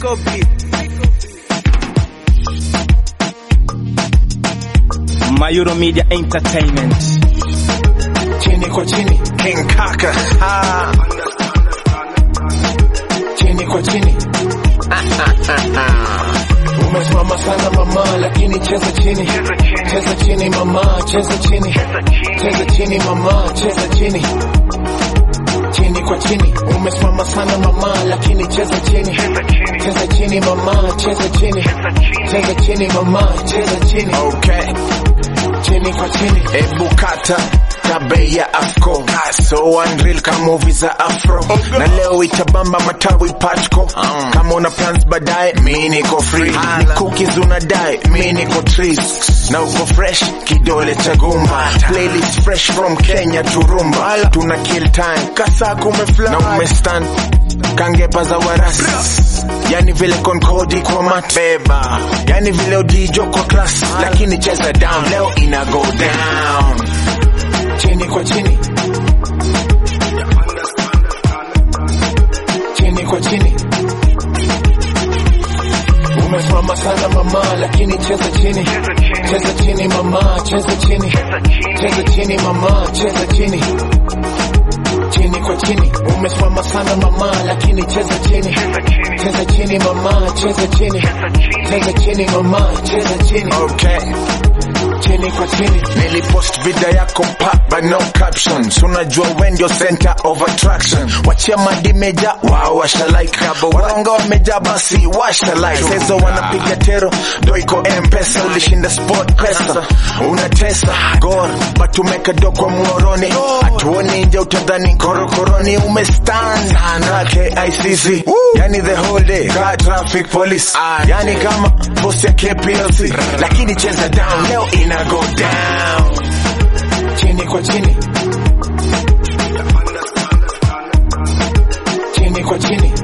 Psycho beat. Mayuro Media Entertainment. chini kwa chini King Kaka. Ah. chini kwa chini umesimama sana mama lakini cheza chini cheza chini mama cheza chini cheza chini mama cheza chini chini kwa chini umesimama sana mama lakini cheza chini cheza chini mama cheza chini cheza chini mama cheza chini Okay. chini kwa chini Ebu kata tabe ya afko so unreal kama movie za afro na leo itabamba matawi patco kama una plans baadaye mi niko free ni cookies unadai mi niko trees na uko fresh kidole cha gumba playlist fresh from Kenya to Rumba tuna kill time kasa kumefly na umestand kangepa za warasi yani vile konkodi kwa mat beba yani vile odijo kwa class lakini cheza down leo ina go down chini kwa chini chini kwa chini umesimama sana mama lakini cheza chini cheza chini mama cheza chini cheza chini mama cheza chini chini kwa chini umesimama sana mama lakini cheza chini cheza chini mama cheza chini cheza chini mama cheza chini okay chini kwa chini nilipost video yako pa but no captions unajua we ndio center of attraction wachia madimeja wao washalaika waronga wameja basi washalike sezo wanapiga tero ndo iko mpesa ulishinda sport pesa unatesa gor but umeka do kwa muoroni hatuoni nje utadhani korokoroni umestand na KICC yani the whole day car traffic police yani kama boss ya KPLC lakini cheza down leo ina go down chini kwa chini chini kwa chini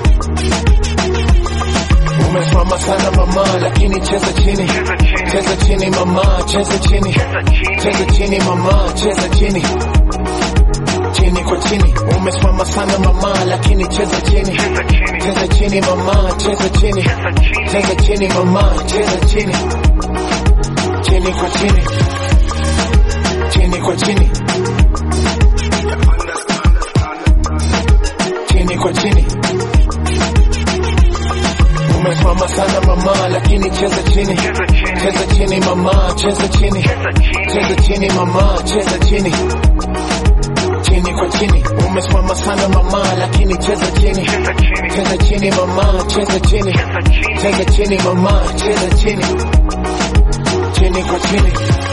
umesimama sana mama lakini cheza chini cheza chini mama cheza chini cheza chini mama cheza chini chini kwa chini umesimama sana mama lakini cheza chini cheza chini mama cheza chini cheza chini mama cheza chini chini kwa chini chini kwa chini chini kwa chini umesimama sana mama lakini cheza chini cheza chini mama cheza chini cheza chini mama cheza chini chini kwa chini umesimama sana mama lakini cheza chini cheza chini mama cheza chini cheza chini mama cheza chini chini kwa chini